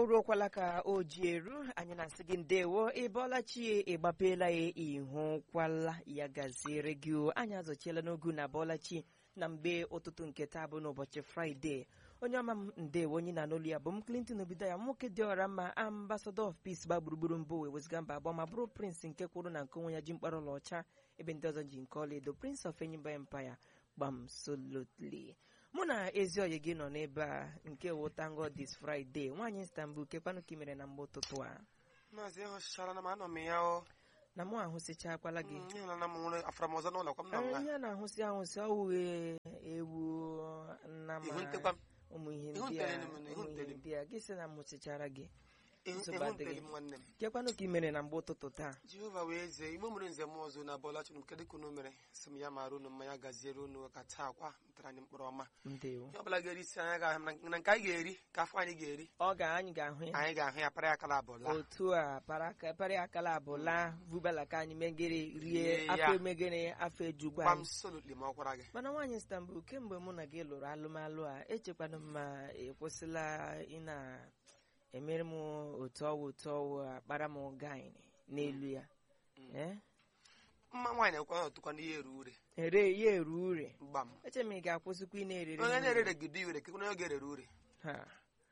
o ruokwala ka o ji eru anyị na-asị gị ndewo ị bọọla chi ịgbapeela ya ịhụkwala ya gaziere gị o anyị azọchiela n'ogu na bọọla chi na mgbe ụtụtụ nke taa bụ n'ụbọchị fraịde onye ọma m ndewo onye na n'olu ya bụ m clinton obido ya nwoke dị ọra mma ambassador of peace gba gburugburu mbụ wee wezga mba abụọ ma bụrụ prince nke kwuru na nke onwe ya ji mkpara ọlaọcha ebe ndị ọzọ ji nke ọlaedo prince of enyimba empire gbam solotly mụ na ezi oyi gị nọ n'ebe a nke wotango dis friday nwaanyị istanbul kekwanụ ka ị mere na mgbe ụtụtụ a maazị ịhụchichara na m anọ m ya o na mụ ahụsịchakwala gị ịhụla m nwere afara m ọzọ n'ụlọ kwa m na ihe a na-ahụsị ahụsị ọwụghị ewu nnama ihu ntekwa m ụmụ ihe Ihu ndị a ntere m, ihu ụmụ ihe ntere m. ndị a gị sị na m hụsịchara gị ihu nsogbu ihu adịghị. ntere m nwanne m kekwanụ ka ị mere na mgbe ụtụtụ taa jehova wee zie igbo mere nze m ọzọ na bọla chụrụ m kedụ ka unu mere sị m ya mara unu mmanya gaziere unu ka taa kwa mtara anyị mkpụrụ ọma ndewo ihe ọbụla ga-eri isi anyị ga-ahụ na na nke anyị ga-eri ka afọ anyị ga-eri ọ ga anyị ga-ahụ ya anyị ga-ahụ ya para ya akala abụla otu a para- para akala abụla vubala ka anyị megere rie Rie ya. afọ emegere afọ ejugbo gbam anyị solutli ma ọ kwara gị mana nwaanyị istanbul kemgbe mụ na gị lụrụ alụmalụ a echekwana m ma ekwesịla ị na-emere m otu ọwụ otu ọwụ akpara m gaịn n'elu ya Eh? mma nwaanyị na-ekwe ọtụkwa n'ihe eru ure ere ya eru ure gbam eche m ị ga-akwụsịkwa ị na-erere onye m na-erere gide ure kekwana onye ga-erere ure Ha.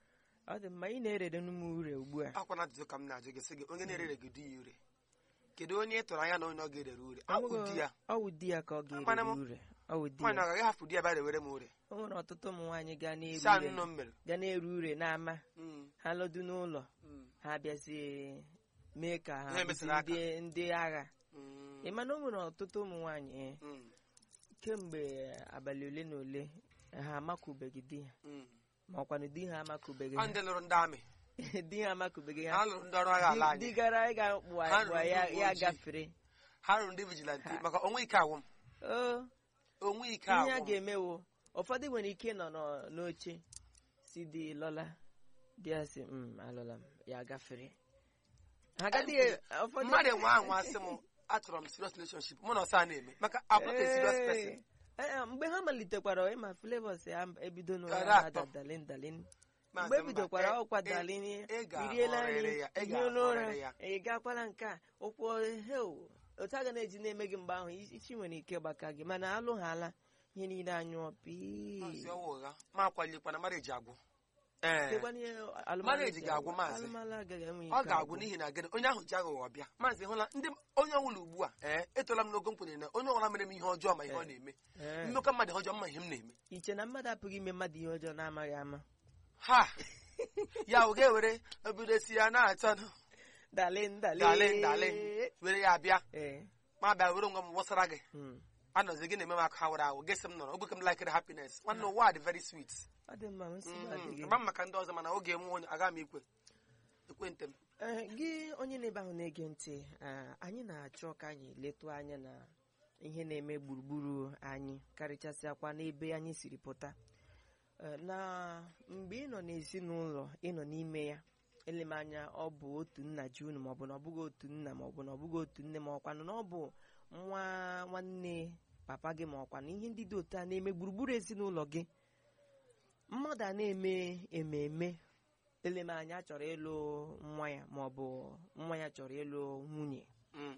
ọ dị mma ị na-erere m ure ugbu a akwa na ajụjụ ka m na-ajụ gị sị gị onye na-erere gide ya ure kedu onye ị tụrụ anya na onye ọ ga-erere ure akwụ di ya ọ wụ di ya ka ọ Mana ga-erere m- ure ọ wụ di nwaanyị ya ọ gaghị hapụ di ya bịa rewere m ure o nwere ọtụtụ ụmụ nwaanyị ga na-eru saa ure nnụ m mere ga na-eru ure n'ama Mm, ha lọdụ n'ụlọ mm, ha bịazie mee ka ha Ihe bụzi mesịrị aka. ndị ndị agha mm, ị ma na o nwere ọtụtụ ụmụ nwaanyị eh, mm, kemgbe abalị ole na ole ha amakụbeghị di ha mm. ma ọkwanụ di ha amakụbeghị Ọ ha ndị lụrụ ndị amị di ha amakụbeghị ha ha lụrụ ndị ọrụ agha ala Di- di anyị gara ịga kpụ Ha kpụ rụrụ ya ndị uwe ya ojii. gafere ha lụrụ ndị vijilanti maka onwe ike agwụ m o onwe ike ihe a agwụ m ga-emewo ụfọdụ nwere ike nọ nọ- n'oche si di lọla di ya si "Mm, alọla m ya gafere ha agaghị ụfọdụ mmadụ enwe ahụ asị m achọrọ m serious relationship mụ na ọsọ a na-eme maka abụ a serious person Ee, ee, mgbe ha malitekwara ịma flavors ya ebido Gara n'ụra atọ. dalin dalin Maazị mgbe Mba, ebidokwara e- ọkwa e- dalin ị ga-ahọrịrị iriela nri ya, ị ihe n'ụra ga-ahọrịrị ya. ị gakwala nke a ụkwụ heu otu a ga na-eji na-eme gị mgbe ahụ isi nwere ike gbaka gị mana alụghala ihe niile anyụọ Maazị pii ọwa ụgha ma akwalekwana mara eji agwụ ee Lekwana ihe alụmalụ Marriage ji ga-agwụ, agwụ. maazị. alụmalụ agaghị enwe ọ ike ga-agwụ agwụ. n'ihi na gịnị onye ahụ ji aghụghọ bịa maazị hụla ndị onye ọbụla ugbu a ee etola m n'ogo nkwenye na onye ọbụla mere m ihe ọjọọ ma ihe ọ na-eme Ee. mmekọ mmadụ ihe ọjọọ ma ihe m na-eme iche na mmadụ apụghị ime mmadụ ihe ọjọọ na-amaghị ama ha ya ọ ga-ewere obido si ya na-achọ nụ dalin dalin dalin dalin were ya bịa ee ma bịa were ngwa m wụsara gị mm. anọzi gị na-eme m aka ha were ahụ gị sị m nọrọ ogbe m likere happiness nwanne ụwa dị very sweet ọ dị mma nsogbu adịghị agba m maka ndị ọzọ mana oge nwe onye aga m ikwe ekwentị m Ee, gị onye na-ebe ahụ na-ege ntị ah, anyị na-achọ ka anyị letu anya na ihe na-eme gburugburu anyị karịchasịakwa n'ebe anyị siri pụta Ee, na mgbe ị nọ n'ezinụlọ ị nọ n'ime ya ele m anya ọ bụ otu nna ji unu maọbụ na ọ bụghị otu nna maọbụ na ọ bụghị otu nne ma ọkwanụ na ọ bụ nwa nwanne papa gị ma ọkwanụ ihe ndị dị otu a na-eme gburugburu ezinụlọ gị mmadụ a na-eme ememe ele m anya chọrọ ịlụ nwa ya maọbụ nwa ya chọrọ ịlụ nwunye Mm,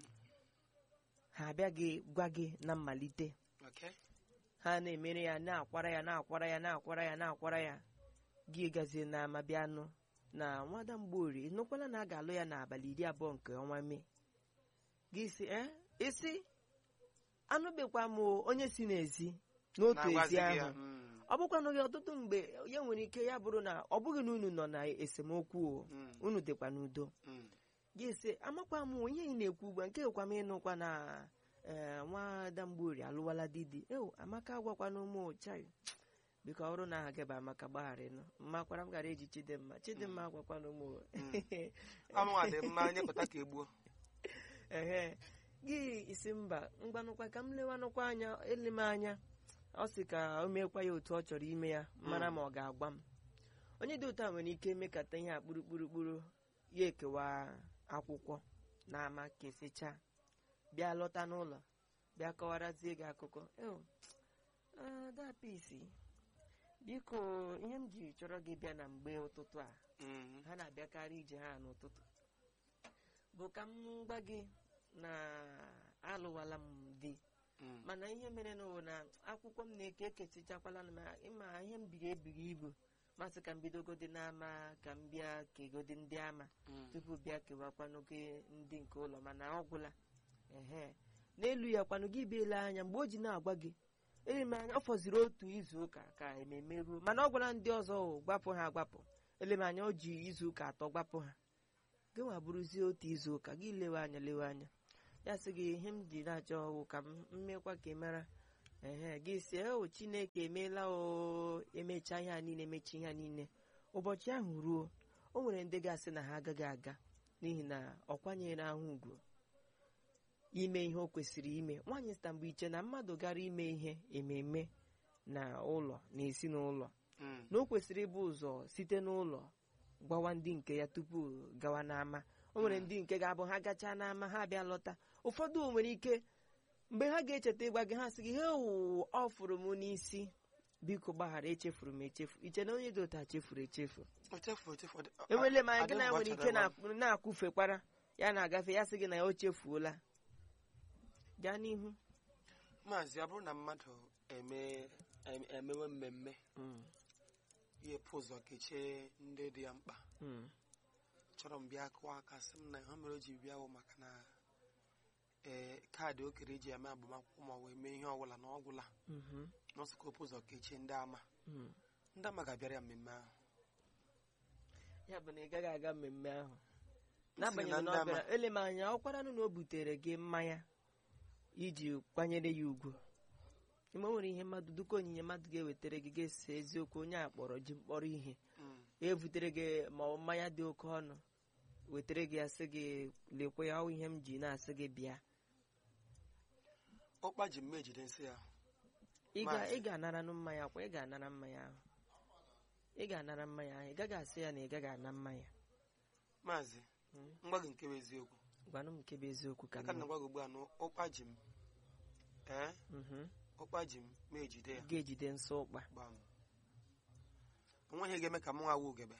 ha abịaghị gwa gị na mmalite okay. ha na-emere ya na-akwara ya na-akwara ya na-akwara ya na-akwara ya gị gazie na ama bịa nụ na nwada mgborie nụkwala na a ga-alụ ya n'abalị iri abụọ nke ọnwa mee gị si e isi anụbekwa m onye si n'ezi n'otu Na-agwazi ezi gị ya, ahụ mm, ọ bụkwanụ gị ọtụtụ mgbe ya nwere ike ya bụrụ na ọ bụghị na unu nọ na esemokwu o mm, unu dịkwa n'udo mm. gị sị amakwa m ihe ị na-ekwu ugbu a nke kwa m ịnụkwa na ee nwada mgborie alụwala didi ewu amaka agwakwana ụmụ chai biko ọrụ na aha gị bụ amaka gbagharịnụ mmakwara m gara eji chidimma chidimma agwakwana ụmụ ọmụnwa dị mma nyepụta ka egbuo ehe gị isi mba mgbanụkwa ka m lewanụkwa anya ele m anya ọ sị ka o meekwa ya otu ọ chọrọ ime ya mara ma ọ ga-agwa m onye dị otu a nwere ike mekata ihe a kpurukpurukpuru ya ekewa akwụkwọ na ama kesịcha bịa lọta n'ụlọ bịa kọwarazie gị akụkọ "Ew, ah, that piece biko ihe m ji chọrọ gị bịa na mgbe ụtụtụ a Mm. ha na-abịakarị ije ha n'ụtụtụ bụ ka m gwa gị na alụwala m di Mm. mana ihe mere na na akwụkwọ m na-eke ekesichakwala m ma ịma ihe m biri ebiri ibu masị ka m bidogodi n'ama ka m bịa kegodi ndị ama Mm. tupu bịa kewakwanụ gị ndị nke ụlọ mana ọ gwụla ehe n'elu ya kwanụ gị biela anya mgbe o ji na-agwa gị ele m anya ọ fọziri otu izu ụka ka ememe ruo mana ọ gwara ndị ọzọ o gbapụ ha agbapụ ele m anya o ji izu ụka atọ gbapụ ha gị nwa bụrụzie otu izu ụka gị lewe anya lewe anya ya sị gị ihe m ji na-achọ ọwụ ka m mmekwa ka ị mara ehe gị si o chineke emeela o emecha ihe a niile emecha ihe a niile ụbọchị ahụ ruo o nwere ndị ga-asị na ha agaghị aga n'ihi na ọ kwanyere ahụ ugwu ime ihe o kwesịrị ime nwaanyị sita mgbe iche na mmadụ gara ime ihe ememe na ụlọ na ezinụlọ Mm. na o kwesịrị ịbụ ụzọ site n'ụlọ gwawa ndị nke ya tupu gawa n'ama o nwere ndị nke ga-abụ ha gachaa n'ama ha bịa lọta ụfọdụ nwere ike mgbe ha ga-echeta ịgwa gị ha sị gị he wụ ọ fụrụ m n'isi biko gbaghara echefuru m echefu iche na onye dị otu a chefuru echefu O chefuru echefu ọ dị- ọ- enwele m anya adị gị na mgbe ọ nwere chọrọ ike ịgwa m. na- na-akwụfekwara ya na-agafe ya sị gị na ya o chefuola gaa n'ihu maazị ọ bụrụ na mmadụ eme em- emewe mmemme Mm, ihe pụ ụzọ kechie ndị dị ya mkpa mm, chọrọ m bịa kụwa aka sị m na ihe mere o ji bịa bụ maka na ee kaadị o kere eji eme agbamakwụkwọ ma wee mee ihe ọbụla na ọgwụla mhm, n'ọsụkọ opụ ụzọ kechie ndị ama mm. ndị ama ga-abịara ya mmemme ahụ ya bụ na ị gaghị aga mmemme ahụ M sị na n'agbanyeghị na ndị ọ ama bịara ele m anya ọ kwaranụ na o butere gị mmanya iji kwanyere ya ugwu ime o nwere ihe mmadụ duka onyinye mmadụ ga-ewetara gị ga-esi eziokwu onye a kpọrọ ji mkpọrọ ihe Mm. evutere gị ma ọ mmanya dị oke ọnụ wetara gị asị gị lekwe ya ọ ihe m ji na-asị gị bịa ụkpa ji mma ejide nsị ya ị ga- Maazị. ị ga-anaranụ mmanya kwa ị ga-anara mmanya ahụ ị ga-anara mmanya ahụ ị gaghị asị ya na ị gaghị ana mmanya maazị Mm. ngwa gị nke bụ eziokwu gwanụ m nke bụ eziokwu ka aka m na gwa gị ugbu a na ụkpa ji m ee Mhm. ụkpa ji m ma ejide ya ga-ejide nsọ ụkpa gbam onweghị ga-eme ka m nwa wu ugebe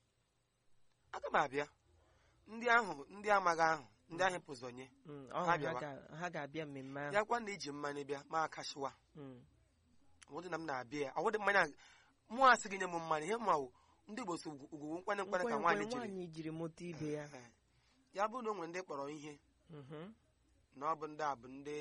aga m abịa ndị ahụ ndị amaghị ahụ ndị ahụ pụzọ nye Mm, ọ Ha hụ ha bịawa. ga- ha ga-abịa mmemme ahụ ya kwa na iji mmanya bịa ma akashiwa Mm, ọwụdị na m na-abịa ya ọwụdị mmanya mụ asị gị nye m mmanya ihe ma ndị Igbo so ugwu nkwanye nkwanye ka nkwenkwe nwaanyị jiri nwaanyị jiri moto ibe ya Ee. ya bụrụ na o nwere ndị kpọrọ ihe Mhm. na ọ bụ ndị a bụ ndị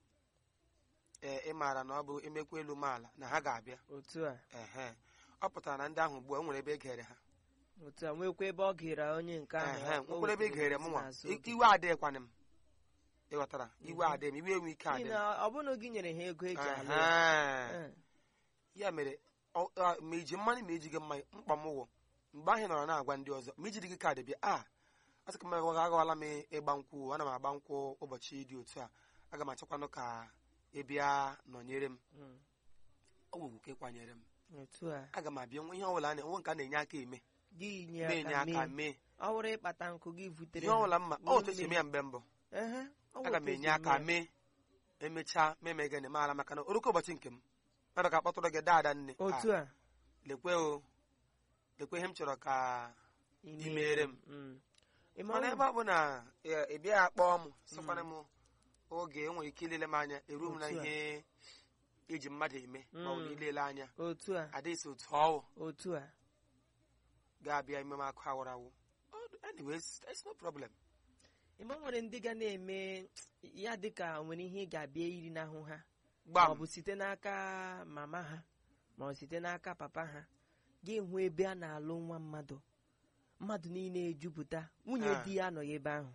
ee ị maara na ọ bụ emekwa elu maala na ha ga-abịa otu a ehe ọ pụtara na ndị ahụ ugbu a o nwere ebe e gere ha otu a nwekwa ebe ọ gịra onye nke ahụ ehe o nwekwara ebe e wetere gere m ozi nwa n'azụ I- oge. iwe adịghịkwana m ịghọtara iwe adịghị m iwe enwe ike N'ihi adị na ọ bụrụ na gị nyere ha ego eji alụ ya Ehe. Eh, ya mere ọ- a- ma iji mmanya ma ejighị mmanya mkpa m wụ mgbe ahụ ị nọrọ na-agwa ndị ọzọ ma ijiri gị kaadị bịa a a sị ka m agawala m ịgba nkwụ ana m agba nkwụ ụbọchị dị otu a aga m achọkwanụ ka ị bịa nọnyere m mm, ọ gwụgwụ ka ịkwanyere m otu a aga m abịa nwe ihe ọbụla a na- nwe nke a na-enye aka eme gị nye na-enye aka aka mee mee ọ bụrụ ịkpata nkụ gị vutere ihe ọbụla mma Nwee ọ otu esi eme ya mgbe mbụ Ehe, ọ bụ aga otu m esi enye aka eme ya. mee emechaa meme gịnị maara maka na oruko ụbọchị nke m mmadụ ka akpọtụrụ gị daada nne otu a a lekwe o lekwe ihe m chọrọ ka ị Ị meere m. Mm. Ị ma mana ọ- ebe ọ bụ na ị- ị bịa akpọọ m sịkwana m oge enwere ike ilele m anya eru m na Otu a. ihe iji mmadụ eme ma ọ bụ na Mm. ilele anya otu a adịghị otu ọwụ otu a ga-abịa ime m akụ awụrụ awụ Oh, anyways it's no problem ịma nwere ndị ga na-eme ya dịka nwere ihe ị ga-abịa iri n'ahụ ha ma gbam ọ bụ site n'aka mama ha ma ọ site n'aka papa ha gị hụ ebe a na-alụ nwa mmadụ mmadụ niile ejupụta nwunye Ah. di ya anọghị ebe ahụ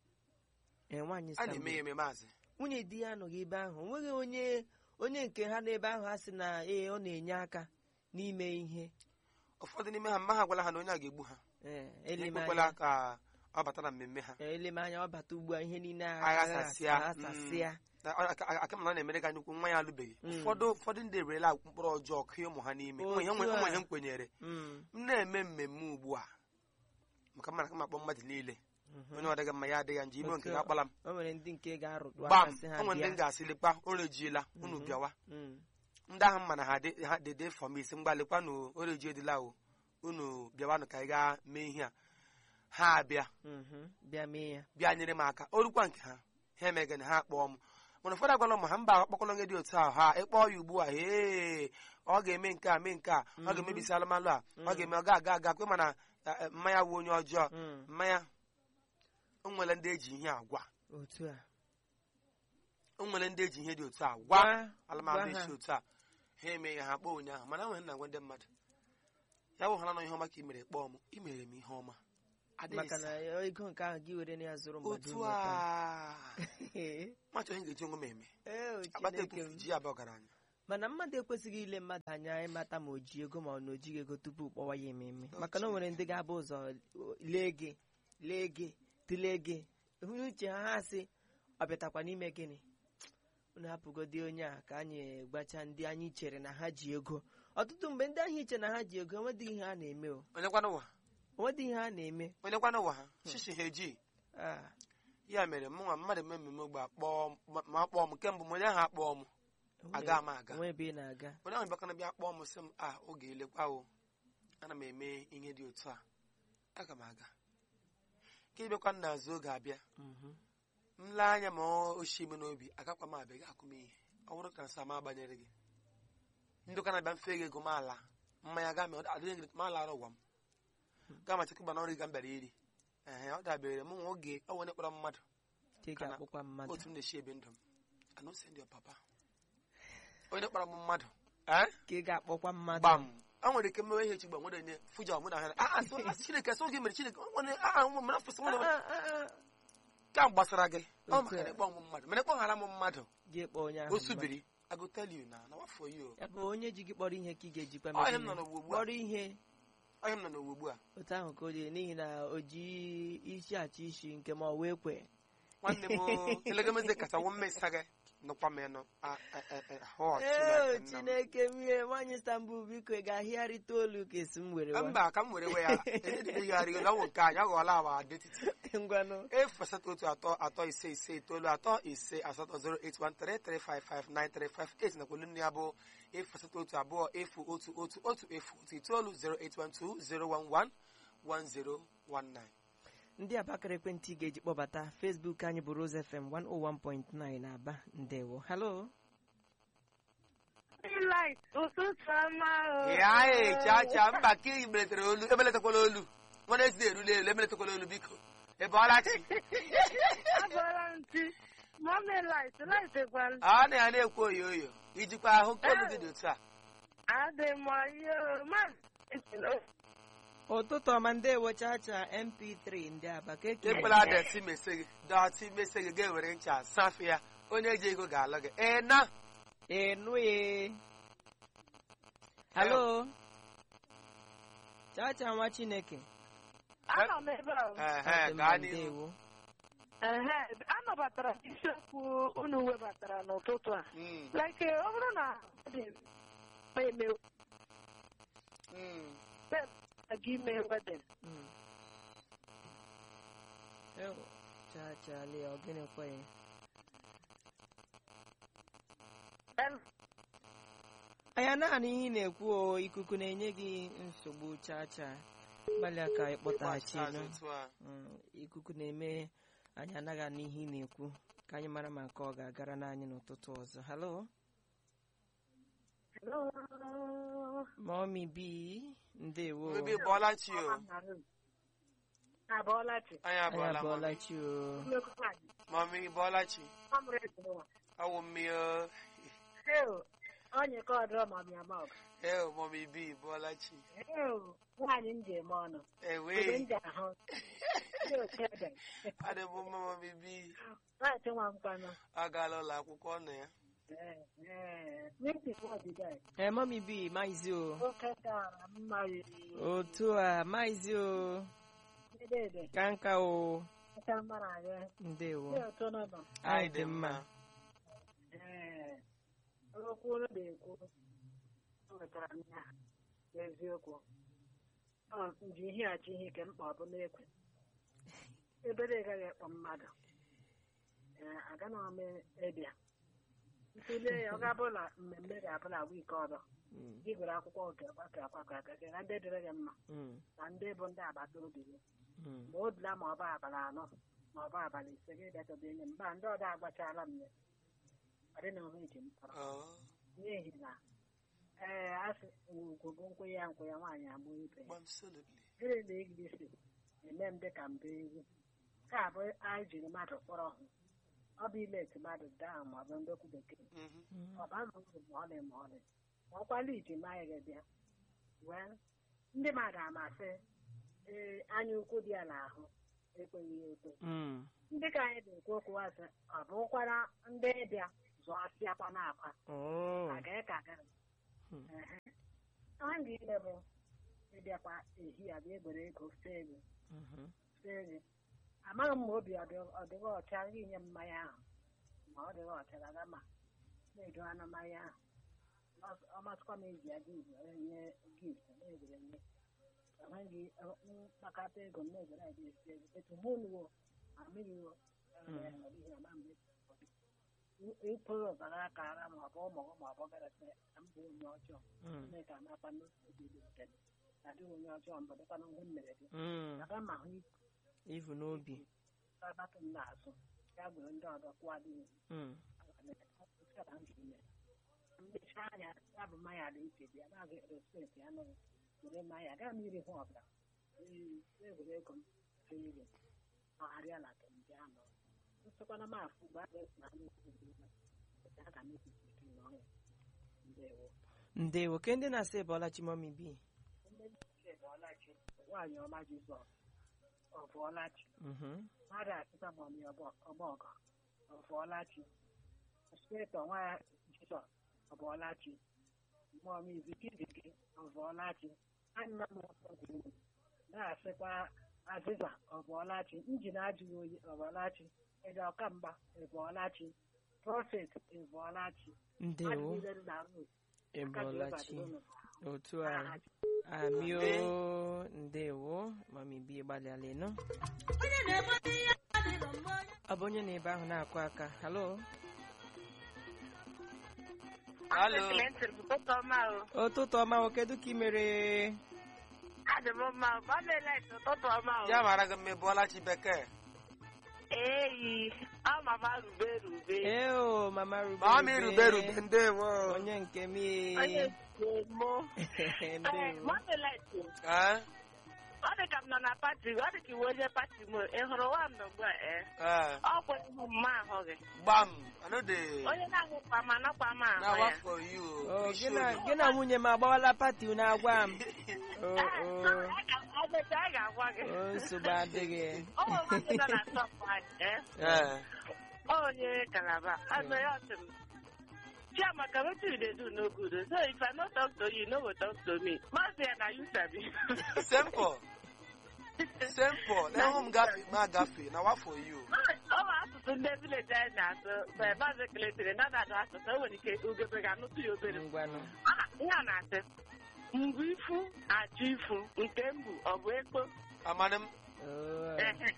ee nwaanyị a na-eme ya Istanbul. eme maazị nwunye di ya anọghị ebe ahụ onweghị onye onye nke ha n'ebe ahụ ha sị na ee ọ na-enye aka n'ime ihe ụfọdụ n'ime ha mma ha gwala ha na onye a ga-egbu ha ee ekwekwala elemanya ka ọ bata na mmemme ha elemanya ọ bata ugbu a ihe niile Aghasasịa, aghasasịa aka m na ọ na-emere ka nnukwu nwa ya alụbeghị Mm. ụfọdụ ụfọdụ ndị ewerela mkpụrụ ọjọọ kụọ ụmụ ha n'ime Otu ụmụ ihe nwe- a. ụmụ ihe m kwenyere Mm, m na-eme mmemme ugbu a maka mma na kama akpọ mmadụ niile mhm. onye ọdịghị mma ya adịghị ya nje ime nke Otu a. ga-akpala m o nwere ndị nke ga-arụtụ gbam aka sị ha o nwere ndị m bịa ga-asị lekwa unu ejiela unu Mhm. bịawa Mm, ndị ahụ mma na ha dị ha dị dị fọm isi mgbalịkwanụ oreji edila o unu bịawanụ ka anyị gaa mee ihe a ha abịa Mhm. bịa mee ya bịa nyere m aka orukwa nke ha ha emegana ha kpọọ m mana ụfọdụ agwala ụmụ ha mba akpọkọlọ onye dị otu ahụ ha ịkpọọ ya ugbu a ee ọ ga-eme nke a mee nke a ọ ga-emebisi alụmalụ a ọ ga-eme ọ ga-aga aga kwe mana eh, eh, mmanya wụ onye ọjọọ Mm. mmanya o nwere ndị eji ihe agwa otu a o nwere ndị eji ihe dị otu a gwa Gwa- alụmalụ gwa ha. isi otu a ha eme ya ha kpọọ ụnyaahụ mana enwere na-agwa ndị mmadụ ya bụ ha na ihe ọma ka i mere kpọọ m i mere m ihe ọma Adịghị maka na sa. ego nke ahụ gị were na ya zụrụ mmadụ otu nghọta. a Ee, machọ ihe ga-eji onwe m eme ee, o akpata Chineke ekpufu m. ji abịa ọgaranya mana mmadụ ekwesịghị ile mmadụ anya ịmata ma o ji ego ma ọ na o jighị ego tupu kpọwa ya ememe Oh, maka na o nwere ndị ga-abụ ụzọ lee gị lee gị tụlee gị hụ uche ha ha sị ọ bịatakwa n'ime gịnị unu hapụgodi onye a ka anyị gbacha ndị anyị chere na ha ji ego ọtụtụ mgbe ndị ahụ iche na ha ji ego enwedịghị ihe ha na-eme o onye kwana ụwa enwedịghị ihe ha na-eme onye kwana ụwa ha shishi ha eji Ah, ya mere mụ nwa mmadụ eme mmemme ogbe akpọọ m ma- ma akpọọ m kemgbe m onye ahụ akpọọ m aga m aga onwe ebe ị na-aga onye ahụ bịakwana bịa kpọọ m sị m a oge elekwa o ana m eme ihe dị otu a aga m aga ka ịbịakwa n'azụ oge abịa Mhm. m lee anya ma o ochie m n'obi agakwa m abịa ga akụ m ihe ọ bụrụ ka nsa m agbanyere gị ndị ụka na-abịa mfe gị ego m ala mmanya ga mee adịghị gị ma lara ụwa m gaa ma chekwa na ọrụ ga m bịara iri ehe ọ dabere m nwa oge ọ nwere kpọrọ mmadụ ka ị Kana- ga-akpọkwa mmadụ otu m na-esi ebe ndụ m ana ose ndị papa onye kpọrọ m mmadụ ee ka ị ga-akpọkwa mmadụ gbam o nwere ike mmewe ihe chigba nwere nye fuja mụ na ha a so asị chineke so gị mere chineke o nwere a a mere afọ Ah, ah, ah, ah. ka m gbasara gị ọ Otu maka na a. ịkpọ m mmadụ mana ịkpọghara m mmadụ gị kpọọ onye ahụ o mmadụ. subiri I go tell you na na wafọ you ya bụ onye ji gị kpọrọ ihe ka ị ga-ejikwa Ọ ihe mee m nọ gịnị? n'ugbo ugbu a. kpọrọ ihe onye m nọ n'ụwa ugbu a otu ahụ ka o dị n'ihi na o ji isi achị isi nke ma ọ wee kwe nwanne m elegemeze kacha wụ mmesa gị nụkwa m ịnụ A- a- a- a- hụ ee Chineke nna m. chineke mie nwaanyị Istanbul biko ị ga-ahịgharịta olu ka esi m were wa mba ka m were we ya edịdịgharịgola ọnwụ nke anyị aghọọla awa detiti ngwanụ efu asatọ otu atọ atọ ise ise itoolu atọ ise asatọ 08133559358 nakwa olu nne ya bụ efu asatọ otu abụọ efu otu otu otu efu otu itoolu 08120111019 ndị abakara ekwentị ị ga-eji kpọbata Facebook anyị bụ Rose FM 101.9 Aba ndewo halo Light, ụtụtụ ọma o. ya echa cha mba ka ị meletere olu ebeletakwala olu nwana ezi na-erule elu ebeletakwala olu biko ebe ọlachi Abọrọ ntị. Mọmi light, light gwara. a na ya na-ekwu oyo oyo ijikwa ahụ ka olu gị dị otu a Adị m ọyị o. Ma ụtụtụ ọma ndewo chacha mp3 ndị aba ka eke ekwela dọtị mese gị dọtị mese gị ga-ewere ncha safe ya onye ji ego ga-alụ gị ee na enue halo chacha nwa chineke anọ m ebe a. ehe Ọ dị mma, gaa n'ihu ndewo Ehe, anọbatara m isiokwu unu webatara n'ụtụtụ a. Mm, Like, ọ bụrụ na ọ dị m eme mm. aga ime wedin. Mm. Ewo, chacha lee ọ gịnị kwa ya anya naanị ihe ị na-ekwu o ikuku na-enye gị nsogbu chacha gbalịa ka ịkpọtaghachi Ịgbachi azụ nụ. otu a. Mm, ikuku na-eme anyị anaghị anụ ihe ị na-ekwu ka anyị mara ma nke ọ ga-agara n'anyị n'ụtụtụ ọzọ halo mọmi bi ndewo Mmebi bọọla chi o Abọọla chi. anyị anyị abụọla abụọla mami chi o mami bọọla chi Ọ mụrụ ejima. ọwụ mmiri o Heo, onye ka ọdụrọ ma bịa ma ọgụ. ee mami bi bọọla chi Heo, nwaanyị m ji eme ọnụ. Ebe ewe m ji ahụ. Ndị otu ede. adị m mma mami bi Nwaanyị nwa mkpanụ. agaala ụlọ akwụkwọ nọ ya Ee, ee. N'isi bụ ọdịda ya. ee mọmi bi maizi o Oke dara mma riri. otu a maizi o Ede ede. ka nka o Kacha mma na ya. ndewo Ndị otu nọ nọ. anyị dị mma Ee. Okwu unu na-ekwu. O wetara m ya. N'eziokwu. Ọ nji ihe achị ihe ke mkpa ọ bụ n'ekwe. Ebere gaghị ekpọ mmadụ. Ee, agana m ịbịa. ntụlee ya ọ ga-abụ na mmemme ga-abụla wiiki ọzọ Mm, gị gụrụ akwụkwọ oge ọgbakọ akwakọ akake na ndị dịrị gị mma mm, na ndị bụ ndị agbata obi gị mm. ma o dula ma ọ bụ abalị anọ ma ọ bụ abalị ise gị bịachọba enye m mba ndị ọdọ agbachala m ya ọ dị na onwe eji m tọrọ Oh, n'ihi na ee asị ugwu bụ nkwụ ya nkwụ ya nwaanyị agbụ ibe ya absolutely. gịnị na igirisi eme m dị ka mba ewu ka abụ anyị jiri mmadụ kpọrọ hụ ọ bụ ileti mmadụ daa ma ọ bụ ndị okwu bekee Mhm. ọ ba m uru ma ọlị ma ọlị ma ọkwala iji maa ya bịa wee ndị mmadụ amasị ee anya ukwu dị ya n'ahụ ekweghị ya ekwe Mm, ndị ka anyị na-ekwu okwu asị ọ bụkwara ndị bịa zụọsịakwa n'akwa oh, aga ka gara Hmm. a ga-ile bụ ịbịakwa ehi ya bịa egbere ego fee ego mhm. fee ego amaghị m ma obi ọ dị- ọ dịghị ọcha gị nye m mmanya ahụ ma ọ dịghị ọcha gaga ma na-edo anụ mmanya ahụ Ọ- ọ masịkwa m eji ya gift nye gift na-egwere nye enweghị mkpakọta ego m na-egwere ya esi ego etu mụ nuwo amịrịwo ịpụrụ ọbara aka ara ma ọ bụ ụmụ ma ọ bụ garasị na mbụ onye ọjọọ Mm, Chineke amakwa n'obi dị nkele adịghị onye ọjọọ mbụ dịkwa na ihe m mere gị mm. aga ma hụ ivu n'obi abatụ m n'azụ ya gwere ndị ọzọ kwụọ adịghị Mm, mmechi anya ya bụ mmanya dị iche dị ya na-aga respekt ya nụrụ were mmanya gaa m iri hụ ọbụla egwere ego m fere ego ọgharịa na kemgbe anọ nsịkwana m afụ mgbe a ga-esi na ndị aga m ekwusi n'ọrụ ndewo ndewo ke ndị na-asị bọla chimomi bi Ọlachi, nwaanyị ọma Jizọs ọbụọlachi Mhm, mmadụ asịta mọmi ọgbọgọ ọbụọlachi spetọ nwa ya Jizọs ọbụọlachi mọmi izikiziki ọbụọlachi anna m ọgwụ na-asịkwa azịza ọbụọlachi njin ajụghị oyi ọbụọlachi ede ọkamgba ịbụọlachi prọfet ịbụọlachi ndewo adịghị na rut ịbọlachi otu a amio ndewo mami bi gbalịala ịnụ ọ bụ onye na-ebe ahụ na-akụ aka halo Hello. ụtụtụ ọma o ụtụtụ ọma o kedu ka ị mere adị m mma o gọọmenti ụtụtụ ọma o ya mara gị mma ị bụọla chi bekee eyi ọ mama rube rube eo mama rube ma ọ ma irube rube ndewo onye nke m onye mo ndewo gọọmenti Eh? ọ dị ka m nọ na pati ọ dị ka iwe onye pati m ị hụrụ nwa m ugbu a ee Eh, ọ kwa ihu mma ahụ gị gbam anode onye na-ahụkwa m anọkwa m na ahụ wa ya for you o We gị na should. gị na nwunye m agbawala pati unu agwa m o o Agbata a ga-agwa gị o nsogbu adịghị ọ nwere nwoke nọ na shọpụ anyị ee Eh, onye kalaba azụ ya ọsị m chiamaka wetin you dey do no good o. so if i no talk to you you no go talk to me mazi ya na you sabi simple simple na ịhụ m gafe ma gafe na wa for you ọ bụ asụsụ ndị vileji anyị na-asụ mgbe maazị keletere na na-adụ asụsụ o nwere ike ugebe ga-anụtụ ya obere ngwanụ Ah, ihe a na-asị mgbe ifu achụ ifu nke mgbu ọ bụ ekpo amadị m Oo, Ehe.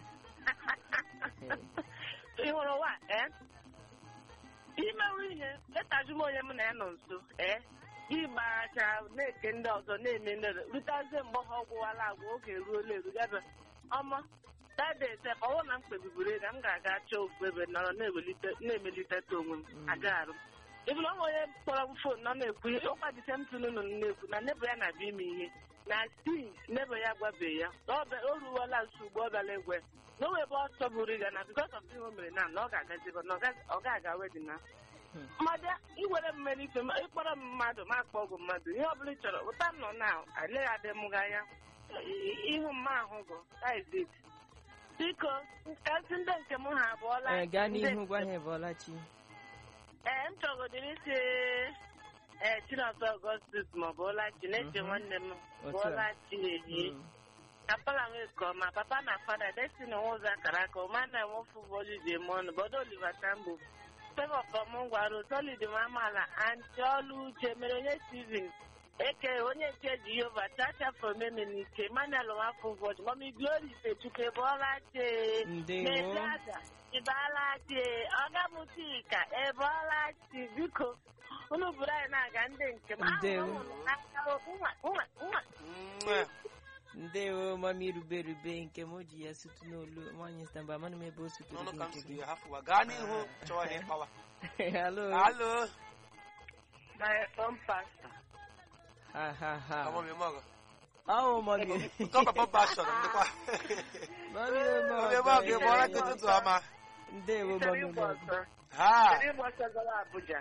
ị hụrụ ụwa ee imewu ihe letazi m onye m na ya nọ nso ee gị gbaracha na-eke ndị ọzọ na-eme ndị ọzọ rutazie mgbe ha ọgwụwala agwa oge ruola eru gabe ọma dade sef ọwụ na m kpebiburu ego m ga-aga chọọ ofu ebe nọrọ na-ewelite na-emeliteta onwe m agaghị ịbụla ọnwa onye kpọrọ m fon nọ na-ekwu ụkwa disentụn nọ na-ekwu na nebo ya na-abịa ime ihe na stii nebo ya gwabeghị ya na ọ bịa- o ruola nso ugbo ọ bịala egwe na o webe ọsọ buru ịga na bikos of ihe o mere na na ọ ga-agazi ebe na ọ ga- ọ ga-aga wedin na Hmm. mmadụ iwere mmeri ife ma ịkpọrọ m mmadụ ma akpọ ọgwụ mmadụ ihe ọbụla ị chọrọ ụta m nọ na aleghị adị m gị anya I- ịhụ mma ahụ gụ that is it. biko kasị ndị nke m ha abụọla Ee, gaa ndị n'ihu nke- gwa ha ebọlachi ee m chọgodiri isi ee chinọzọ ọgọstus maọbụ ọlachi na-eche Mhm. nwanne m bụ Otu a. ọlachi ehie Mm. kapala nwee nke ọma papa na fada destiny ụzọ akara aka ụma na enwefu bọọlụ ji eme ọnụ bọdo oliver tambo favour from ngwaru solid ma amaala anti ọlụ uche mere onye steven eke onye nke jehova chacha fomenike emmanuel nwafọ ụbọchị mami glory fechukwu ebeọla chee ndewo Meziada, ịbaala chi ọga m chika ebeọla chi biko unu bụrụ anyị na-aga ndị nke m Ndewo. ahụrụ m n'aka nwa nwa nwa Mwah. ndewo mami rube rube nke m o ji ya sutu n'olu nwaanyị stamba amanụ m ebe o sutere n'ọnụ gị ka m nke siri gị ya hafụwa gaa n'ihu chọwa ya ịkpawa halo alo my own pastor ha ha ha ọmụmịmọgọ ọwụ mami nke papa bashọn ndịkwa mami ọmụmịmọgọ ị bụọla gị ụtụtụ ọma ndewo Chọrọ mami ịgba ọsọ ha chọrọ ịgba ọsọ gara Abuja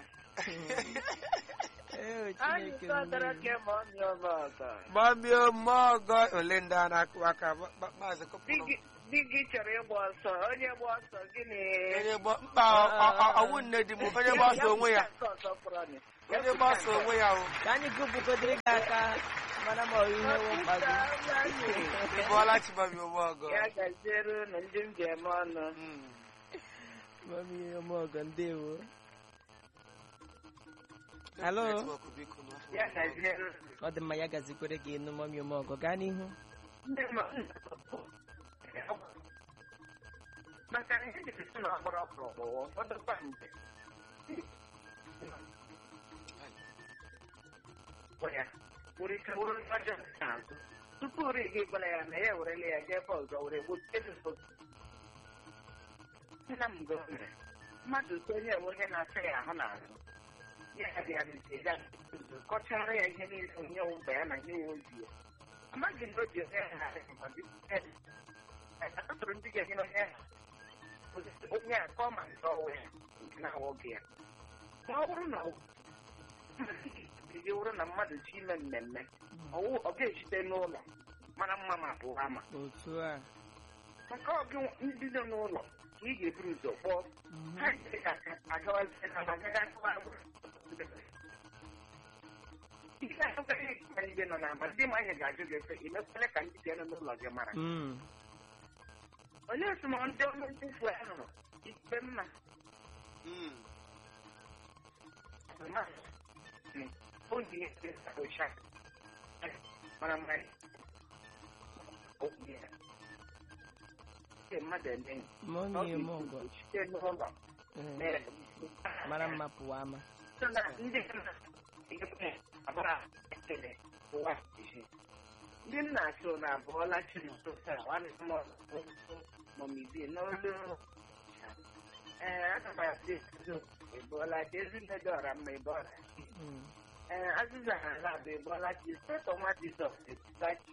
ee anyị chineke sọdara mmiri. ke ma ọ mịa ọba ọzọ mami ọmọgọ ole ndị a na-akụ aka Ba- ba- maazị Di kọpụrụ gị- di gị chọrọ ịgba ọsọ onye gba ọsọ gịnị onye gba mkpa ọ- ọ- ọ- ọwụ nne di m onye gbasa onwe ya Nke ọzọ fọrọ nị. onye gbasa onwe ya o ka anyị gụpụgodịrị gị aka mana ma ọ ihe wụ mkpa gị ị bụọla chi mami ọmọgọ ya gaziere unu ndị m ji eme ọnụ Mm. mami ọmọgọ ndewo Hello? Netwọk, biko, n'afọ ya ọmọgọ. gaziere unu ọ dị mma ya gazikwere gị ịnụ mami ọmọgọ gaa n'ihu ndị ma- maka na ihe dịrị na ọgbọrọ ọkpụrụ ọdụkwa mgbe ya were ike wụrụ ọjọọ n'azụ tupu uri gị gwara ya na ya werele ya jee ebe ọzọ were gbochie nna m gọọmenti mmadụ onye enwe onye na-asa ya ahụ n'azụ ya bịa ya kọchara ya ihe niile onye mgbe ya na ihe ozi ya amaghị m na o ji onye ha atụrụ ndị ga-enye onye ha onye a ka ọ ma nke ọwụ ya nke na-awọ gị ya ma ọ bụrụ na iji wụrụ na mmadụ chi ime mmemme ọwụ ọ ga-ejide n'ụlọ mara mma ma bụ ama otu a maka ọ gị ndị nọ n'ụlọ ka ị ga-eburu ụzọ kpọọ Mhm. ha agawazie na agaga akụwa ihe ahụgaghị ma ndị nọ na ama ndị ma anyị ga-ajụ gị efe imekwele ka ndị ga-enọ n'ụlọ gị mara Mm. onye esomọ ndị ọrụ ntufu ahụ ikpe mma Mm. oyi ụcha mara mma ndị mmadụ eme mami ọmọgọ site n'ụlọ ee, mara mma pụwa ama so na ndị nna abara ekele ụwa isi ndị nna so na abụọla chi n'ụtụtụ a nwanne m mọmibi n'olu ee aga m asị ezo ịbụọla chi ezinne dị ọra mma ịbụọla chi Mm. ee azịza ha ala bụ ịbụọla chi setọ nwa jizọs ebuta chi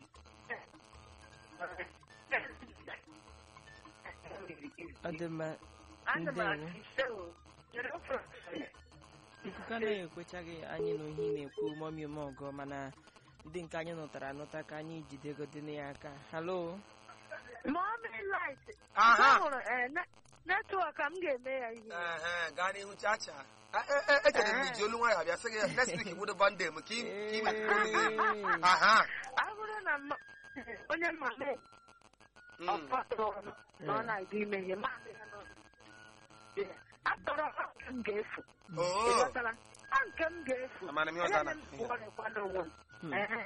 ọ dị mma ana m ndewo. asị sewo chere ofe ofe ikuku anaghị ekwechaghị anyị na ohi na-ekwu mami ọmọgọ mana ndị nke anyị nụtara anụta ka anyị jidegodịna ya aka halo Mommy light. Aha. Ahụrụ eh, ne- netwọk a m ga-eme ya ihe. Ehe, gaa n'ihu chacha A- e- e- echere m iji olu nwayọ abịa sị gị next week wụdo bande m ka ị ka ị Ee. aha Ọ bụrụ na mma- onye mmadụ Mm. ọkpọtụrụ ọnụ na ọ na-aga ime ihe maazị ya nọ. Atọrọ ha nke m ga-efu. Oo. Ị ghọtara? Ha nke m ga-efu. Amara m ihe ọ Onye ga-ana. m kwụọrịkwado onwe m. Hmm. Ehe.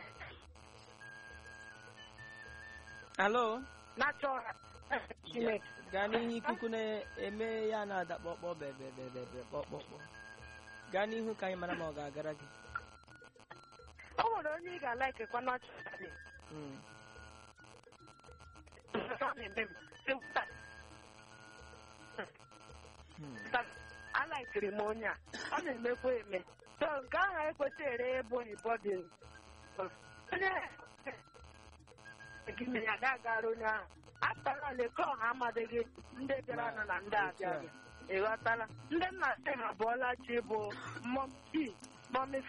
halo Na-achọ ha. Chineke. gaa n'ihu ikuku na-eme ya na-ada kpọkpọ bebebebebe kpọkpọkpọ gaa n'ihu ka anyị mara ma ọ ga-agara gị O nwere onye ị ga-alaikekwa n'ọchị Mm. ọ na-eme m. Sị, "Ụta, Hmm. alaikiri m onye a ọ na-emekwa eme so nke ahụ ekwesị ere ebe oyibo dị onye gị mere ya ga-agara onye ahụ akpara leke ọha amadịghị ndị bịara nọ na ndị abịaghị ịghọtala ndị nna sị ha bụọla chi bụ mọmpi mọmi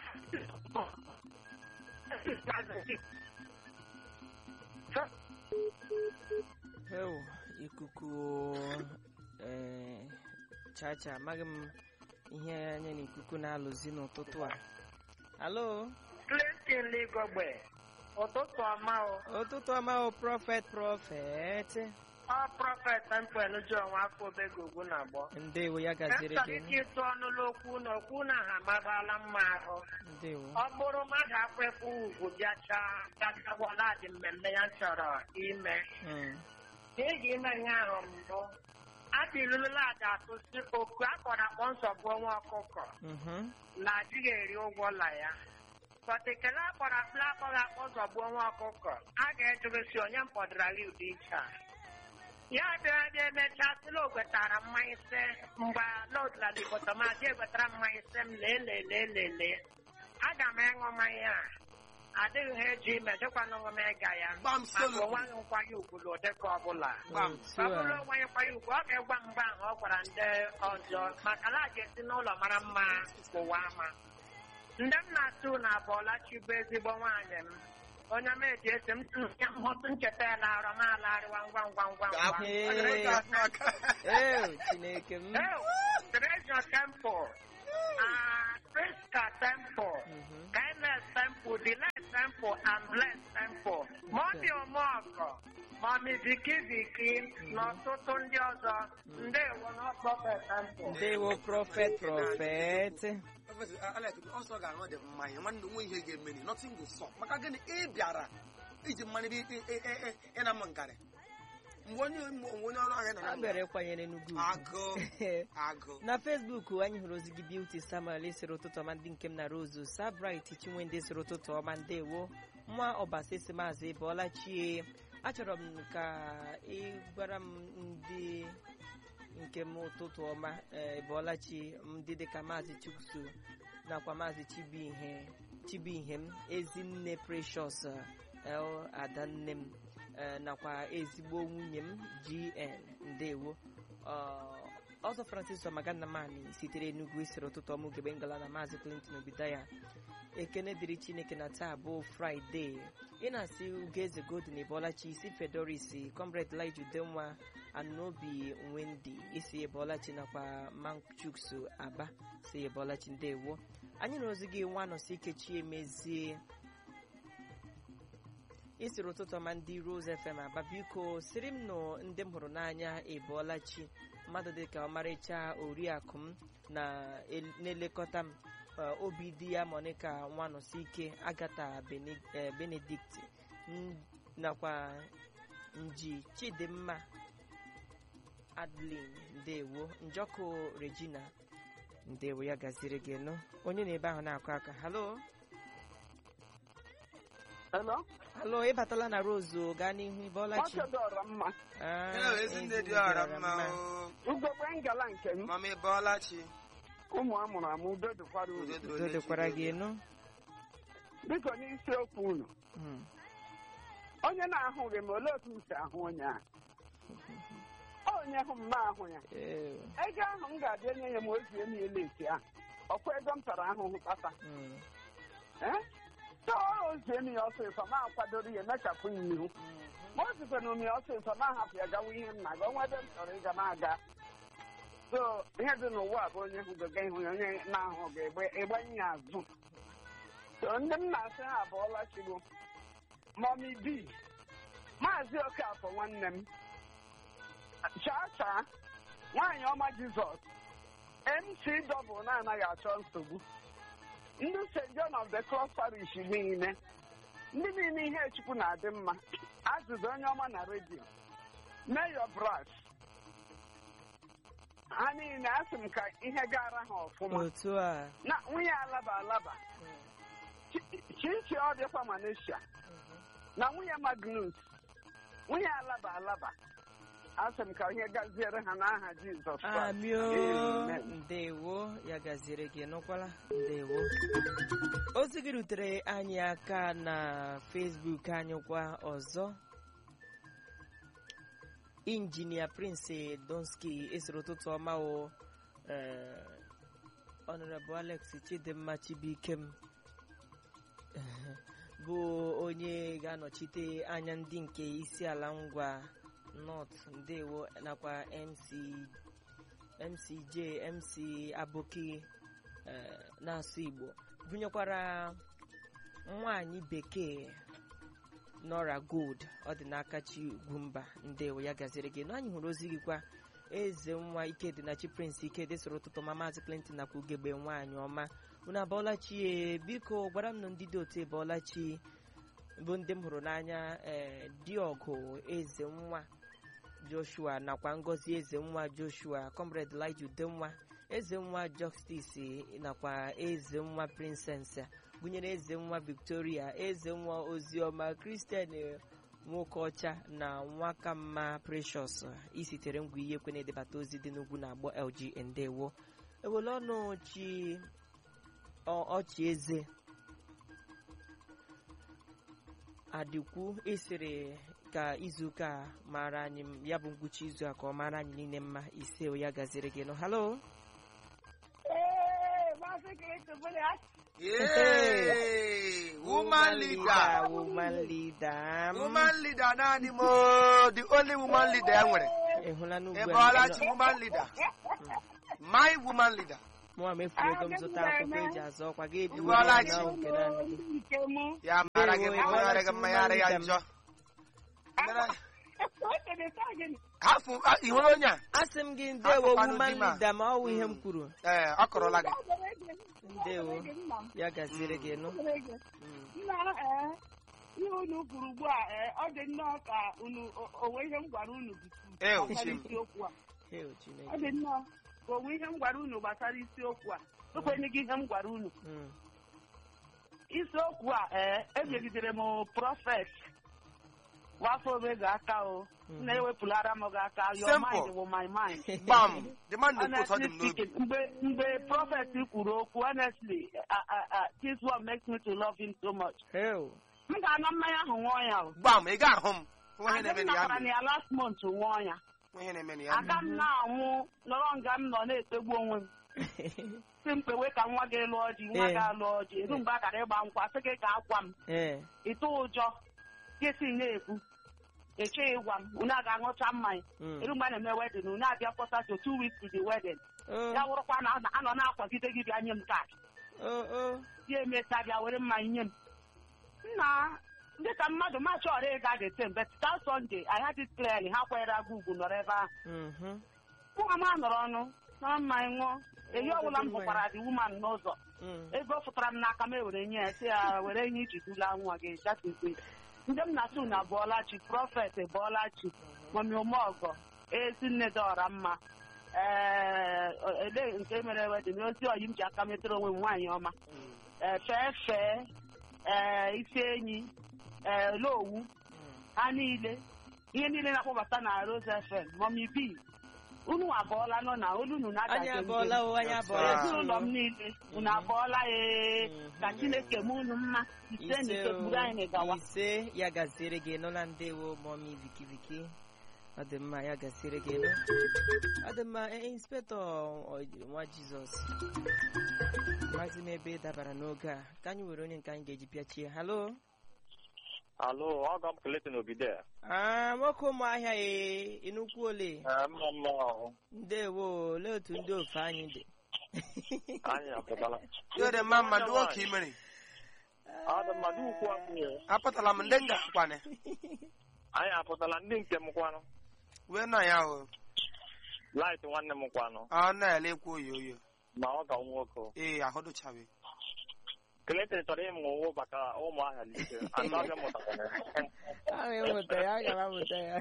Ew, ikuku ee chacha amaghị m ihe anya na ikuku na-alụzi n'ụtụtụ a halo Clinton Ligogbe ụtụtụ ọma o ụtụtụ ọma o prọfet prọfet ọ prọfet tempen ji onwe afọ obego ugwu na agbọ ndewo ya gaziri chọrọ gị ike ịtụ ọnụlụ okwu na okwu na ha agbabala mma ahụ ndewo ọ bụrụ mmadụ akwekwu ugwu bịachaa gachagwala dị mmemme ya chọrọ ime Mm, ka ị ga-ime ihe ahụ mbụ adịrụla aja atụsi oku akpọrọ akpọ nsogbu ọnwa ọkụkọ mhm, na adịghị eri ụgwọ ụlọ ya kọtekele akpọrọ akpụla akpọghị akpọ nsogbu ọnwa ọkụkọ a ga-ejụgịsi onye mpọdụrala ụdị iche a ya bịara dị emechaa sịla o gwetara mmanya ise mgbe n'odulala igbo tọmazi egwetara mmanya ise m lee lee lee lee lee aga m ịṅụ mmanya a adịghị ha eji ime jekwana ọṅụ m ịga ya Gbam maka solo. onweghị nkwanye ugwu ụdịka ọbụla Gbam. otu ọ bụrụ a onwe nkwanye ugwu ọ ga-egwa mgbe ahụ ọ gwara ndị ọzọ maka na a ga-esi n'ụlọ mara mma ụwa ama ndị m na-atụ na abụọlachi bụ ezigbo nwaanyị m onye m eji esi m tụnye mhụtụ ncheta ya laarọ m alarịwa ngwa ngwa ngwa ngwa Ga-apụ. Ee. Ọ dịrị ka ahụ aka. ee chineke m Ew, Treasure Temple, ah, Priska Temple, Mhm. Kindness Temple, Delight Temple, and Bless Temple. Mọmi Omọgọ, Mọmi Viki Viki, na ọtụtụ ndị ọzọ, ndewo n'ọkpọfe Temple. ndewo prọfet prọfet Prọfesọ Alex, ọsọ ga-aṅụ dị mmanya nwanne nwe ihe ga-emeni nothing go stop maka gịnị ị bịara iji mmanụ ebe ị- ị- ị- ị- ị na mma nkarị mgbe onye mgbe onye ọrụ ahịa nọ na a bịara ịkwanyere n'ugwu ugwu. agụ agụ na fesbuk anyị hụrụ ozi gị beauty samuel sịrị ụtụtụ ọma ndị nke m na rozu sabrit chinwendị sịrị ụtụtụ ọma ndewo nwa ọbasi si maazị bọọla chie achọrọ m ka ị gwara m ndị nke m ụtụtụ ọma ee, bọọla chi ndị dịka maazị chukso nakwa maazị chibuihe chibuihe m ezinne precious el adanne m ee, nakwa ezigbo nwunye m gn ndewo Ọ- ọzọ francis ọmaganamani sitere n'ugwu isiri ụtụtụ ọmụ gebe ngala na maazị clinton obidaya ekene dịrị chineke na taa bụ fraịde ị na-asị ugeze golden ebolachi isi fedoris comrade lijudenwa anobi wendi isi ebolachi nakwa manchuks aba si ebolachi ndewo anyị na ozi gị nwa nọsi ikechi emezie isiri ụtụtụ ọma ndị rose fm aba biko siri m nụ ndị m hụrụ n'anya ebolachi mmadụ dịka ọmarịcha oriakụ m na- el- na-elekọta m eh, obi di ya monica nwanọsike agata Bene- eh, benedict n- nakwa nji chidimma adlin ndewo njọkụ regina ndewo ya gaziri gị nụ onye na ebe ahụ na-akụ aka halo Hello? halo ịbatala na rose gaa n'ihu ibolachi Ọchọdọrọ mma. Ah, Hello, ezi nne dị ezi ọra dịọra mma mma. o. Ugogbe ngala nke m. mama ịbọọlachi Ụmụ amụrụ amụ udo dịkwara unu. Udo udo dịkwara gị nụ Biko n'isiokwu unu. Mm. Onye na-ahụghị m olee otu m si ahụ onye a? Onye hụ m ma ahụ ya. Ee, Ego ahụ m ga-abịa nye ya ma o zie m ele eti ahụ. Ọkwa ego m tara ahụhụ kpata. mm. Eh? So o zie m ya ọsịsọ ma akwadoro ya emechapụ ya ihu. Ma o zikwana m ya ọsịsọ ma ahapụ ya gawa ihe m na-aga onwe ebe m chọrọ ịga m aga. So ihe dị n'ụwa bụ onye hụgoga ihu ya onye na-ahụ ga-egbanye ya azụ. So ndị m na-asị ha abụọla chigbo mọmi bi maazị okafọ nwanne m chaa chaa nwaanyị ọma jizọs mc dọbụl na-anaghị achọ nsogbu ndị st john of the cross parish niile ndị niile ihe chukwu na-adị mma azụzụ onye ọma na redio mayor brass ha niile asị m ka ihe gara ha ọfụma otu a na nwunye alaba alaba Chi- chichi ọ dịkwa malaysia na nwunye magnus nwunye alaba alaba asị m ka ihe gaziere ha n'aha jizọs Kraịst. amio Amen. ndewo ya gaziere gị nụkwala ndewo ozi gị rutere anyị aka na facebook anyị kwa ọzọ injinia prince donski esoro ụtụtụ ọma o eh, honorable alex chidimma chibuikem bụ onye ga-anọchite anya ndị nke isi ala ngwa north ndewo nakwa mc mcj mc aboki eh, na-asụ igbo gụnyekwara nwanyị bekee nora gold ọ dị n'aka chi ugwumba ndewo ya gaziri gị na anyị hụrụ ozi gị kwa eze nwa ikedịnachi prince ikedi soro ụtụtụ ma maazị clinton nakwa ugegbe nwaanyị ọma unu abọọla chi e biko gwara m na ndị dị otu ebọọla chi bụ ndị m hụrụ n'anya ee diọgụ eze nwa joshua nakwa ngozi eze nwa joshua comrade lije udenwa eze nwa justice nakwa eze nwa princess gụnyere eze nwa victoria eze nwa oziọma kristian nwoke ọcha na nwakamma precious isitere ngwa ihe ekwe na-edebata ozi dị n'ugwu na agbọ lg ndewo ewele ọnụ chi ọ- ọchị eze adịkwu ịsịrị ka izuụka a mara anyị m- ya bụ ngwụcha izu a ka ọ mara anyị niile mma ise o ya gaziri gị nụ halo Ee, Maazị Kristo bụrụ ya. Yay! woman leader woman leader m. woman leader naanị m the only woman leader e nwere ị hụla n'ugwu ebe ọlachi woman leader my woman leader mụa mefuru ego m zụta akwụkwọ eji azụ ọkwa ga ebi Ịbọọla chi. nke naanị gị Nke mụ. ya mara gị Ewo, mma ya ara gị mma ya ara ya woman njọ Mere- O tere taa gịnị? hafụ ah, ị hụrụ onye a asị m gị ndewo Akụkwanụ woman di ma. leader ma ọ wụ ihe m kwuru ee ọ kọrọla gị ndewo Nna m. ya gaziri gị nụ Mm. nna ee ihe unu kwuru ugbu a ee ọ dị nnọọ ka unu o- onwe ihe m gwara unu Ee, gbasara Ochim. isiokwu a Heo ọ Chineke dị nnọọ ka onwe ihe m gwara unu gbasara isiokwu a ekwenye gị ihe m gwara unu Mm. isiokwu a ee enyegidere m prọfet wafọ omega aka o Mhm. na-ewepụlara m gị aka your Simple. mind wụ my mind gbam the man na-ekwu ụtọ dị honestly m n'obi speaking mgbe mgbe prọfet kwuru okwu honestly uh, uh, uh, this one makes me to love him so much Heo. m ga-aṅụ mmanya ahụ ṅụọ ya o gbam ị ga-ahụ m nwa ihe Aga na-eme m na ya nakwara na mere. ya last month ṅụọ ya nwa ihe na-eme na ya aga m na-anwụ nọrọ nga m nọ na-etegbu onwe m si m kpewe ka nwa gị lụọ di nwa Ee. gị alụọ di eru mgbe a gara ịgba nkwa sị gị ka akwa m ee ịtụ ụjọ gịsi na-ekwu echeghị ịgwa m unu a ga-aṅụcha mmanya Mm. eru mgbe a na-eme wedin unu abịa kpọta to two weeks to the wedding o ya wụrụkwa na a nọ na-akwagide gị bịa nye m kaadị o o ya emecha bịa were mmanya nye m nna dịka mmadụ ma chọrọ ịga the same but that Sunday I had it clearly ha kwanyere aga ugwu nọrọ ebe ahụ mhm nwa m anọrọ ọnụ nọrọ mmanya ṅụọ ehi ọbụla m hụkwara dị woman n'ụzọ Mm. ego fụtara m n'aka m ewere nye ya sị ya were ihe iji dula nwa gị jatete ndị m na-atụ na bụọla chi prọfet bụọla chi mami omeọgọ ezinne dị ọra mma ee ele nke mere wedin ozi oyi m ji aka metụrụ onwe m nwaanyị ọma ee fee fee ee isi enyi ee lowu ha niile ihe niile na-akpọbata na Rose FM mami b unu abụọla nọ na olu unu anyị na-adaje abụọla o anyị abụọla Ah. ezinụlọ m niile unu abụọla ee Mhm. ka chineke m unu mma ise na ise ise buru anyị o gawa ise ya gaziere gị nụla ndewo mọmi viki viki ọ dị mma ya gaziere gị nụ ọ dị mma ee, inspektọ ọ- nwa jizọs mazi m ebe ị dabara n'oge a ka anyị were onye nke anyị ga-eji pịachie halo Alo, ọgọ m Clayton Obide. Ah, nwoke ụmụahịa e ịnụkwu ole Ee, mma mma ahụ. ndewo olee otu ndị ofe anyị dị Anyị apụtala. Yo dị mma mma ndị nwoke imere Ọ dị mmadụ ukwu ahụ. apụtala m ndị m ga-akwana Anyị apụtala ndị nke m kwanụ. wee nọ ya o Light nwanne m kwanụ. ọ na-ele ekwu oyo oyo Ma ọ ga nwoke. ee ahụ dụchabe Clayton chọrọ ịmụ ụwụ maka ụmụ ahịa lite. Achọghị m mụtakwana. ahụ ịmụta ya aga m amụta ya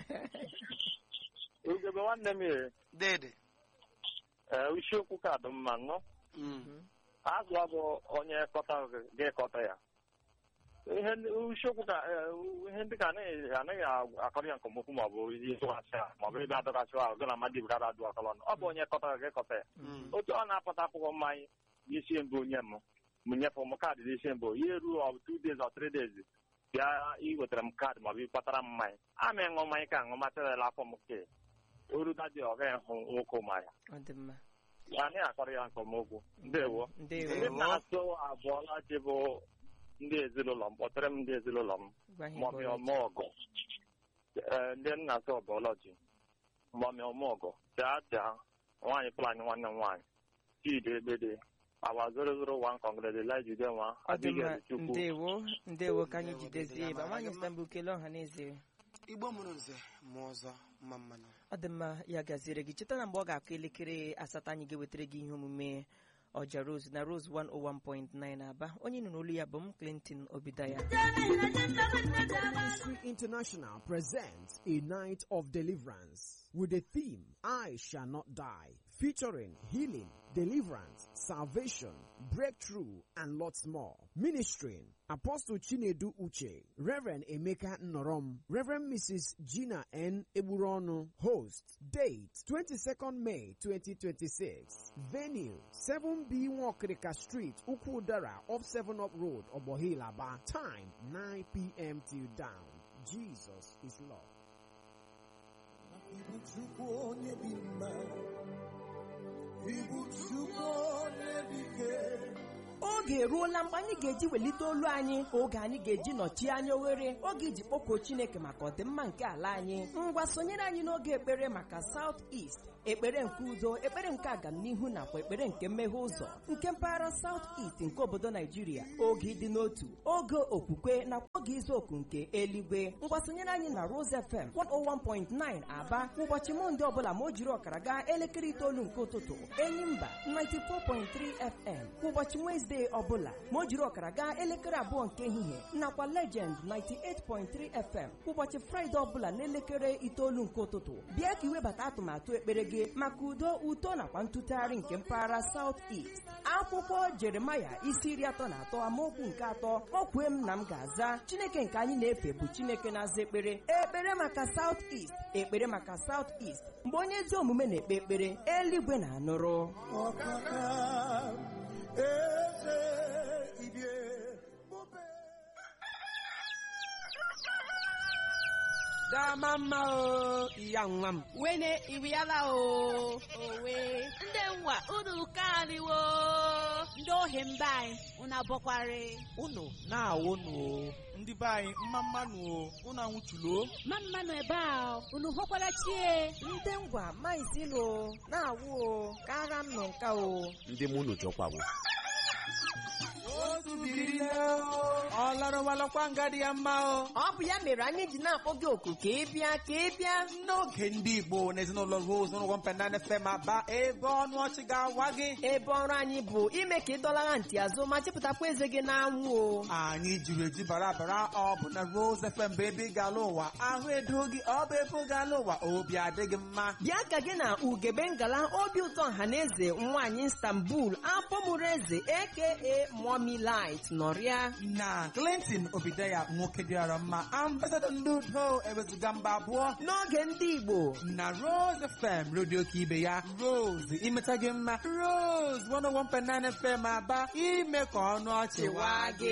Ugebe nwanne m e, dede ee, isiokwu ka dị mma nọ. Mm. Azụ abụ onye kọta ga-ekọta ya. Ihe ndị- isiokwu ka ee, ihe ndị ka anaghị anaghị akọrọ ya nke ọmụkwụ maọbụ ihe ịtụghachi ya maọbụ ebe adọgasị ahụ gị na mmadụ ibe gara adụ akọrọ ọnụ. Ọ bụ onye kọta ga-ekọta ya. Mm. otu ọ na-apụta akwụkwọ mmanya isi mbụ nye m m nyefụ m kaadị n'isi mbụ ya eruo ọ bụ two days or three days bịa iwetara m kaadị maọbụ ịkpatara m mmanya ama ịṅụ mmanya ka ṅụ material afọ m ke orudadị ọ gaghị hụ nwoke mmanya ọ dị mma anyị akọrọ ya nke ọmokwu ndewo ndewo ndị na-asụ abụọla ji bụ ndị ezinụlọ m kpọtere m ndị ezinụlọ m gwa ha mọmị ịbọọla chi. ọmọgọ ee ndị nna asụ ọbọlọji mọmị ọmọgọ chaa chaa nwaanyị planyị nwanne m nwaanyị chidi egbede Our 001 congratulate you them, ọ dị Abigail mma Chukwu. ndewo ndewo ka anyị Ndewo, jidezie Bidela, ebe mara nwaanyị gị mma. stambul kelee ọha na eze igbo mụrụ nze mụọ ọzọ mma mmanụ ọ dị mma ya gaziere gị cheta na mgbe ọ ga-akụ elekere asatọ anyị ga-ewetara gị ihe omume ọja rose na rose 101.9 aba onye nụ n'olu ya bụ m clinton obidaya Ministry International presents a night of deliverance with the theme I shall not die, featuring healing, deliverance, salvation, breakthrough, and lots more. Ministering Apostle Chinedu Uche, Reverend Emeka Norom, Reverend Mrs. Gina N. Eburono, host. Date 22nd May 2026. Venue 7B Wakrika Street, Ukudara, off 7 Up Road, Obohilaba. Time 9 p.m. till down. Jesus is Lord. oge eruola mgbe anyị ga-eji welite olu anyị oge anyị ga-eji nọchie anya oghere oge iji kpọkuo chineke maka ọdịmma nke ala anyị ngwa sonyere anyị n'oge ekpere maka South East ekpere nke udo ekpere nke agamnihu nakwa ekpere nke mmeghe ụzọ nke mpaghara South East nke obodo naijiria oge ịdị n'otu oge okwukwe nakwa oge izu oku nke eluigwe ngwa sonyere anyị na Rose FM 101.9 aba ụbọchị mọnde ọbụla ma o jiri ọkara gaa elekere itoolu nke ụtụtụ enyimba 94.3 FM ụbọchị Wezdee ọbụla ma o jiri ọkara gaa elekere abụọ nke ehihie nakwa Legend 98.3 FM ụbọchị Fraịde ọbụla n'elekere itoolu nke ụtụtụ bịa ka iwebata atụmatụ ekpere gị maka udo uto nakwa ntụtụgharị nke mpaghara South East akwụkwọ Jeremaya isi iri atọ na atọ amaokwu nke atọ o kwue m na m ga-aza Chineke nke anyị na-efe bụ Chineke na-aza ekpere ekpere maka South East ekpere maka South East mgbe onye ezi omume na-ekpe ekpere eluigwe na-anụrụ dama mma o iya nwa m wene iriala o owe ndị nwa unu kaniwo ndị ohi mba anyị unu abọkwari unu na-awụnụ o ndị be anyị mma mmanụ o unu anwụchulo ma mmanụ ebe a unu hụkwara chie ndị ngwa maizilo na-awụ o kara m nọ nka o ndị mụ unu jọkwawo otu biri ọ larụwalakwa nga dị ya mma o ọ bụ ya mere anyị ji na-akpọ gị oku ka ị bịa ka ị bịa n'oge ndị igbo na ezinụlọ rose n'ụgwọ mpenana fm aba ebe ọnụ ọchị ga-awa gị ebe ọrụ anyị bụ ime ka ị dọlara ntị azụ ma chịpụtakwa eze gị n'anwụ o anyị jiri eji bara bara ọ bụ na rose fm bụ ebe ị ga-ala ụwa ahụ edo gị ọ bụ ebe ị ga-ala ụwa obi adịghị mma bịa ka gị na ugebe ngala obi ụtọ ọhaneze nwaanyị istanbul afọ mụrụ eze aka mommy light nọrịa na clinton obideya nwoke dịara mma ambasadọ ndị udo ewezuga mba abụọ n'oge ndị igbo na rose fm redio ka ibe ya rose imeta gị mma rose 101.9 fm aba ime ka ọnụ ọchị waa gị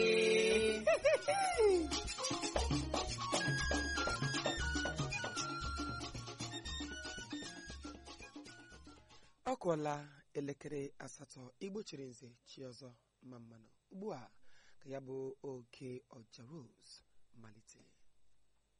ọ kụọla elekere asatọ igbo chiri nze chi ọzọ mma mmanụ ugbu a ka ya bụ oke ọja rose malite